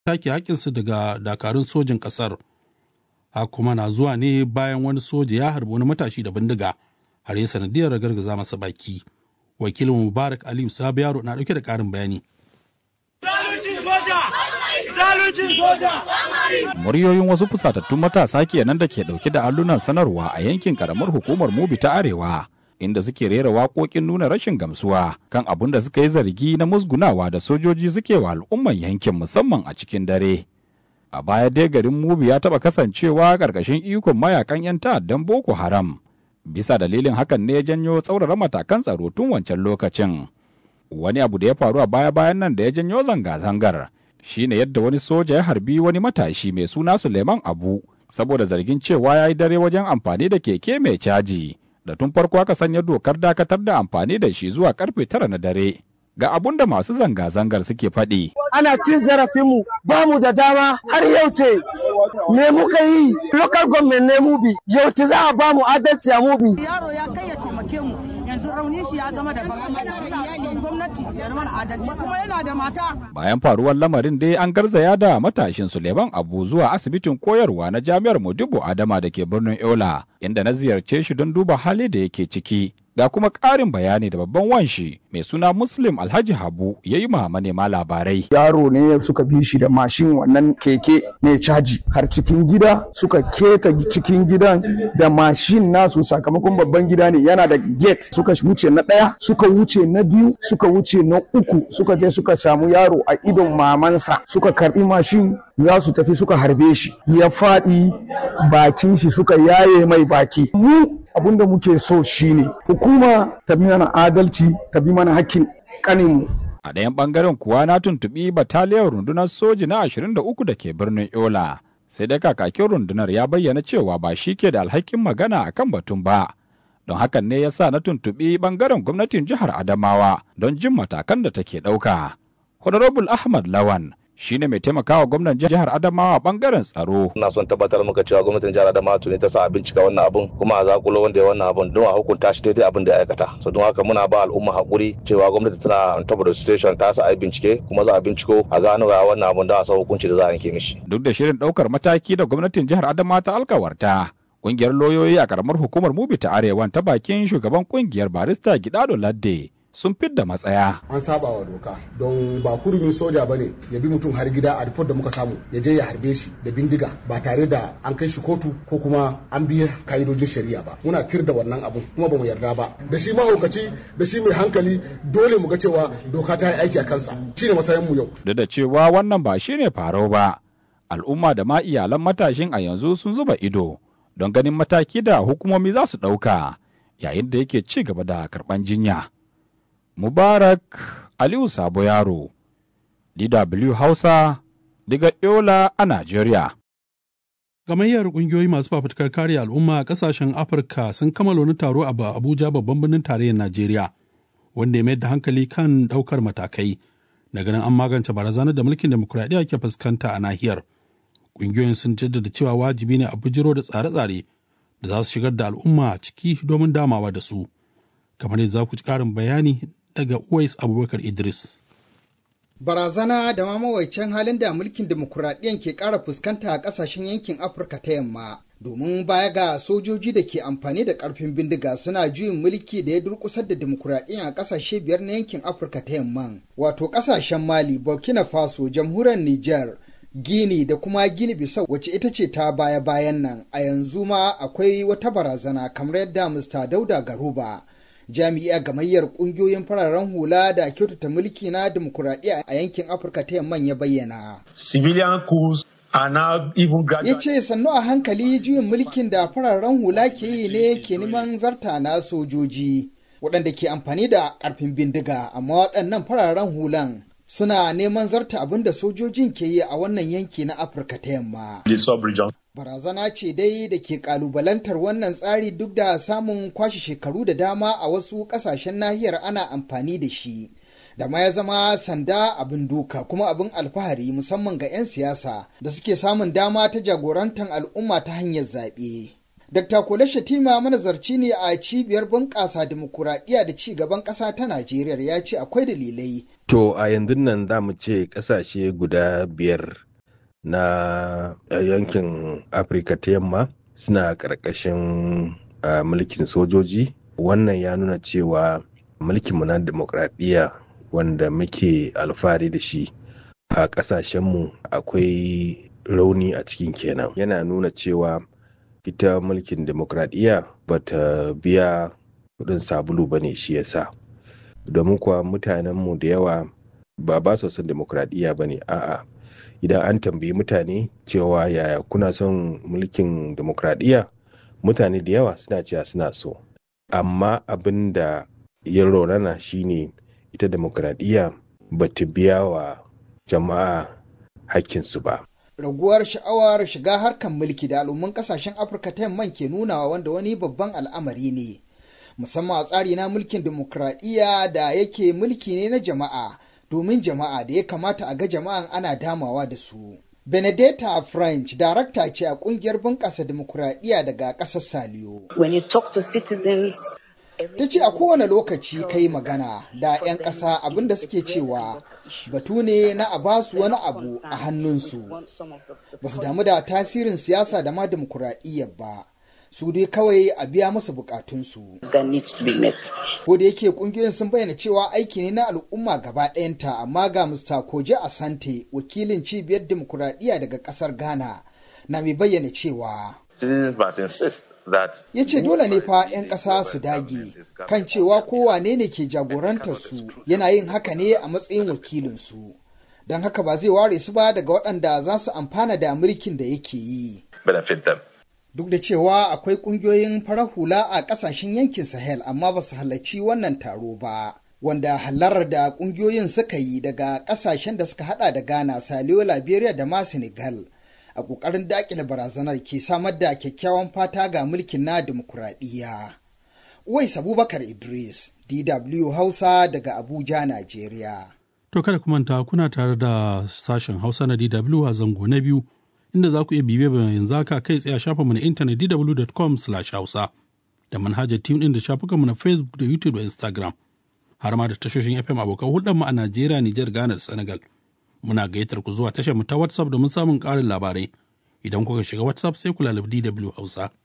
take haƙƙinsu daga dakarun sojin ƙasar. Ha kuma na zuwa ne bayan wani soja ya harbi wani matashi da bindiga har ya sanadiyar gargaza masa baki. Wakilin Mubarak Aliyu Sabu Yaro na ɗauke da ƙarin bayani. Muryoyin wasu fusatattun matasa kenan da ke dauke da allunan sanarwa a yankin karamar hukumar Mubi ta Arewa, inda suke rera waƙoƙin nuna rashin gamsuwa kan abin da suka yi zargi na musgunawa da sojoji suke wa al'umman yankin musamman a cikin dare. A baya dai garin Mubi ya taɓa kasancewa ƙarƙashin ikon mayakan 'yan ta'addan Boko Haram. Bisa dalilin hakan ne ya janyo tsaurara matakan tsaro tun wancan lokacin. Wani abu da ya faru a baya-bayan nan da ya janyo zanga-zangar. shine yadda wani soja ya harbi wani matashi mai suna Suleiman Abu saboda zargin cewa ya yi dare wajen amfani da keke mai caji da tun farko aka sanya dokar dakatar da amfani da shi zuwa karfe tara na dare. Ga abun da masu zanga-zangar suke faɗi. Ana cin zarafinmu ba mu da dama har yau ce me muka yi local government ne mubi yau ce za a ba mu adalci a mubi. Yaro ya kai ya taimake mu yanzu raunin shi ya zama da gwamnati ya mana adalci kuma yana da mata. Bayan faruwar lamarin dai an garzaya da matashin Suleiman Abu zuwa asibitin koyarwa na Jami'ar Modibo Adama da ke birnin Yola inda na ziyarce shi don duba hali da yake ciki. Ga kuma ƙarin bayani da babban wanshi mai suna Muslim Alhaji Habu ya yi ma manema labarai. Yaro ne suka bi shi da mashin wannan keke mai caji har cikin gida suka keta cikin gidan da mashin nasu sakamakon babban gida ne yana da gate suka wuce na ɗaya suka wuce na biyu suka wuce na uku suka je suka samu yaro a idon mamansa suka karbi mashin za su tafi suka harbe shi ya faɗi bakin shi suka yaye mai baki mu abin da muke so shine hukuma ta bi mana adalci ta bi mana hakkin kaninmu A ɗayan ɓangaren kuwa na tuntuɓi bataliyar rundunar soji na 23 da ke birnin Yola. Sai dai kakakin rundunar ya bayyana cewa ba shi ke da alhakin magana a kan batun ba. Don hakan ne ya sa na tuntuɓi ɓangaren gwamnatin jihar Adamawa don jin matakan da take ɗauka. Honorable Ahmad Lawan shi ne mai taimakawa gwamnan jihar Adamawa bangaren tsaro. Ina son tabbatar maka cewa gwamnatin jihar Adamawa tuni ta sa a bincika wannan abun kuma a zakulo wanda ya wannan abun don a hukunta shi daidai abin da ya aikata. So don haka muna ba al'umma hakuri cewa gwamnati tana on top of the station ta sa a bincike kuma za a binciko a gano ga wannan abun don a sa hukunci da za a yanke mishi. Duk da shirin ɗaukar mataki da gwamnatin jihar Adamawa ta alkawarta. Ƙungiyar lauyoyi a karamar hukumar Mubi ta Arewan ta bakin shugaban ƙungiyar barista Gidado Ladde sun fidda matsaya. An saba wa doka don ba hurumin soja bane ya bi mutum har gida a report da muka samu ya je ya harbe shi da bindiga ba tare da an kai shi kotu ko kuma an biya ka'idojin shari'a ba. Muna tir da wannan abun kuma ba mu yarda ba. Da shi mahaukaci da shi mai hankali dole mu ga cewa doka ta yi aiki a kansa. Shi ne masayan mu yau. Duk da cewa wannan ba shi ne farau ba. Al'umma da ma iyalan matashin a yanzu sun zuba ido don ganin mataki da hukumomi za su ɗauka yayin da yake ci gaba da karɓan jinya. Mubarak Aliyu Sabo Yaro, DW Hausa, daga Yola a Najeriya. Gamayyar ƙungiyoyi masu fafutukar kare al'umma a ƙasashen Afirka sun kammala wani taro a Abuja babban birnin tarayyar Najeriya, wanda ya mayar da hankali kan ɗaukar matakai na ganin an magance barazanar da mulkin demokuraɗiyya ke fuskanta a nahiyar. Ƙungiyoyin sun jaddada cewa wajibi ne a bujiro da tsare-tsare da za su shigar da al'umma ciki domin damawa da su. Kamar yadda za ku ci ƙarin bayani daga Uwais Abubakar Idris. Barazana da ma mawaicin halin da mulkin demokuraɗiyyar ke ƙara fuskanta a ƙasashen yankin Afirka ta yamma. Domin baya ga sojoji da ke amfani da ƙarfin bindiga suna juyin mulki da ya durƙusar da demokuraɗiyya a ƙasashe biyar na yankin Afirka ta yamma. Wato ƙasashen Mali, Burkina Faso, jamhuriyar Nijar, Gini da kuma Gini Bissau wacce ita ce ta baya-bayan nan a yanzu ma akwai wata barazana kamar yadda Mr. Dauda Garuba jami'a gamayyar kungiyoyin fararen hula da kyautata mulki na demokuraɗiyya a yankin afirka ta yamman ya bayyana civilian coups ya ce sannu a hankali juyin mulkin da fararen hula ke yi ne ke neman zarta na sojoji waɗanda ke amfani da ƙarfin bindiga amma waɗannan fararen hulan suna neman zarta abin da sojojin ke yi a wannan yanki na afirka ta yamma Barazana ce dai da ke kalubalantar wannan tsari duk da samun kwashe shekaru da dama a wasu kasashen nahiyar ana amfani da shi. Da ma ya zama sanda abin duka kuma abin alfahari musamman ga 'yan siyasa da suke samun dama ta jagorantar al'umma ta hanyar zaɓe. Dr. Kole Shatima manazarci ne a cibiyar bunƙasa dimokuraɗiyya da ci gaban ƙasa ta Najeriya ya ce akwai dalilai. To a yanzu nan za mu ce ƙasashe guda biyar na yankin afirka ta yamma suna ƙarƙashin mulkin sojoji wannan ya nuna cewa mulkinmu na demokradiyya wanda muke alfahari da shi a ƙasashenmu akwai rauni a cikin kenan yana nuna cewa ita mulkin demokradiyya ba ta biya kudin sabulu ba ne shi yasa domin kuwa mutanenmu da yawa ba ba su son demokradiyya ba ne a'a idan an tambayi mutane cewa yaya kuna son mulkin demokradiyya mutane da yawa suna cewa suna so amma abin da ya raunana shine ita demokradiyya ba ta biya wa jama'a hakkinsu ba raguwar sha'awar shiga harkar mulki da al'umman kasashen afirka ta yamman ke nunawa wanda wani babban al'amari ne musamman a tsari na mulkin demokradiyya da yake mulki ne na jama'a domin jama'a da ya kamata a ga jama'an ana damawa da su benedetta french darakta ce a kungiyar bunƙasa demokuraɗiyya daga ƙasar saliyo When you talk to citizens, ta ce a kowane lokaci kai magana da 'yan ƙasa abinda suke cewa batu ne na a basu wani abu a hannunsu ba su damu da tasirin siyasa da ma demokuraɗiyyar ba su dai kawai a biya musu bukatunsu that needs to be met. ko da yake kungiyoyin sun bayyana cewa aiki ne na al'umma gaba ɗayanta amma ga Mr. Koje Asante wakilin cibiyar demokuraɗiyya daga ƙasar Ghana na mai bayyana cewa Citizens must insist that ya ce dole ne fa 'yan ƙasa su dage kan cewa kowane ne ke jagorantar su yana yin haka ne a matsayin wakilinsu don haka ba zai ware su ba daga waɗanda za su amfana da mulkin da yake yi benefit them. duk da cewa akwai ƙungiyoyin farar hula a ƙasashen yankin sahel amma ba su halarci wannan taro ba wanda halarar da ƙungiyoyin suka yi daga ƙasashen da suka hada da ghana saliyo liberia da ma senegal a ƙoƙarin daƙile barazanar ke samar da kyakkyawan fata ga mulkin na dimokuraɗiyya. Uwais Abubakar Idris, DW Hausa daga Abuja, Najeriya. To kada ku manta kuna tare da sashen Hausa na DW a zango na biyu inda za ku iya bibiya bayan yanzu haka kai tsaye a shafinmu na intanet dw.com/hausa da manhajar team din da shafukanmu na Facebook da YouTube da Instagram har ma da tashoshin FM abokan hulɗarmu a Najeriya, Nijar, Ghana da Senegal. Muna gayyatar ku zuwa tashar mu ta WhatsApp domin samun ƙarin labarai. Idan kuka shiga WhatsApp sai ku lalabi DW Hausa.